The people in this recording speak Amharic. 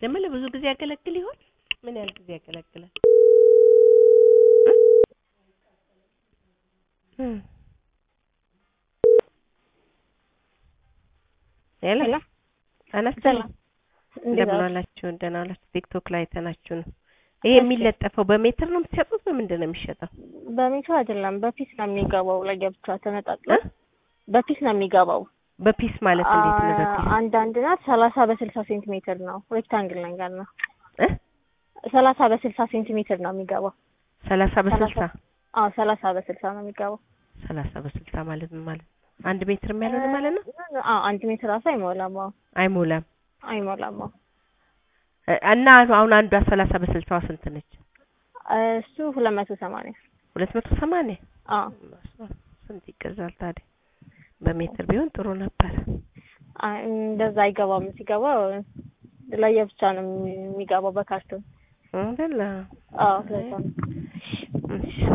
ደግሞ ለብዙ ጊዜ ያገለግል ይሆን? ምን ያህል ጊዜ ያገለግላል? እም ሄሎ ሄሎ አነስተኛ ሰላም እንዴት እንደምን ዋልሽ? ዋላችሁ? ደህና ዋላችሁ? ቲክቶክ ላይ አይተናችሁ ነው። ይሄ የሚለጠፈው በሜትር ነው የምትሸጡት? በምንድን ነው የሚሸጠው? በሜትር አይደለም በፒስ ነው የሚገባው። ለየብቻ ተነጣጥሎ እ? በፒስ ነው የሚገባው። በፒስ ማለት እንዴት ነው? በፒስ አንዳንድ ናት ሰላሳ በስልሳ ሴንቲሜትር ነው። ሬክታንግል ነገር ነው። እ? ሰላሳ በስልሳ ሴንቲሜትር ነው የሚገባው። ሰላሳ በስልሳ አዎ ሰላሳ በስልሳ ነው የሚገባው። ሰላሳ በስልሳ ማለት ምን ማለት ነው? አንድ ሜትር የሚያልሆነ ማለት ነው? አዎ አንድ ሜትር ራሱ አይሞላም። አዎ አይሞላም። አይሞላም። አዎ እ- እና አሁን አንዷ ሰላሳ በስልሳዋ ስንት ነች? እሱ ሁለት መቶ ሰማንያ ሁለት መቶ ሰማንያ አዎ ስንት ይገዛል ታዲያ? በሜትር ቢሆን ጥሩ ነበር። አይ፣ እንደዛ አይገባም። ሲገባ ለየብቻ ነው የሚገባው በካርቶን። አይደለ? አዎ ለዛ ነው። እሺ